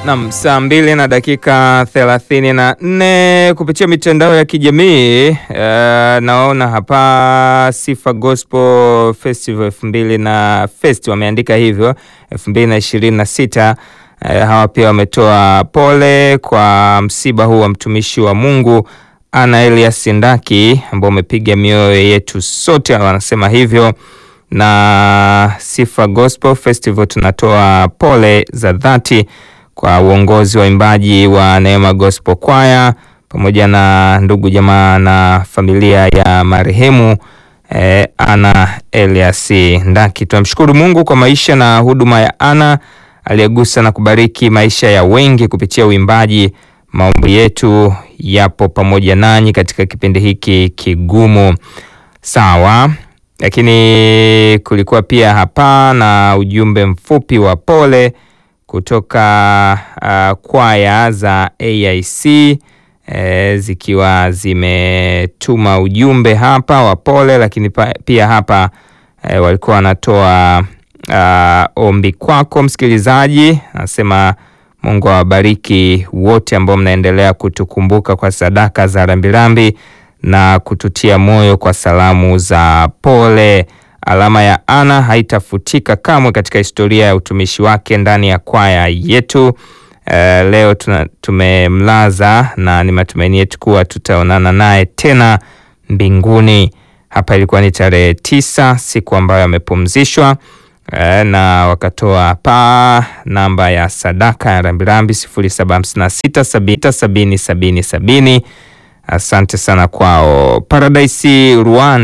Nam, saa mbili na dakika thelathini na nne kupitia mitandao ya kijamii uh, naona hapa Sifa Gospel Festival elfu mbili na fest wameandika hivyo elfu mbili na ishirini na sita. Uh, hawa pia wametoa pole kwa msiba huu wa mtumishi wa Mungu Ana Elias Ndaki ambao umepiga mioyo yetu sote, wanasema hivyo na Sifa Gospel Festival tunatoa pole za dhati kwa uongozi wa imbaji wa Neema Gospel Choir pamoja na ndugu jamaa na familia ya marehemu eh, Ana Elias Ndaki. Tunamshukuru Mungu kwa maisha na huduma ya Ana aliyegusa na kubariki maisha ya wengi kupitia uimbaji. Maombi yetu yapo pamoja nanyi katika kipindi hiki kigumu. Sawa, lakini kulikuwa pia hapa na ujumbe mfupi wa pole kutoka uh, kwaya za AIC e, zikiwa zimetuma ujumbe hapa wa pole, lakini pa, pia hapa e, walikuwa wanatoa uh, ombi kwako msikilizaji. Anasema Mungu awabariki wote ambao mnaendelea kutukumbuka kwa sadaka za rambirambi na kututia moyo kwa salamu za pole. Alama ya Ana haitafutika kamwe katika historia ya utumishi wake ndani ya kwaya yetu. Uh, leo tuna, tumemlaza na ni matumaini yetu kuwa tutaonana naye tena mbinguni. Hapa ilikuwa ni tarehe tisa, siku ambayo amepumzishwa. Uh, na wakatoa pa namba ya sadaka ya rambirambi sifuri saba hamsini na sita sabini sabini sabini. Asante sana kwao. Paradise Rwanda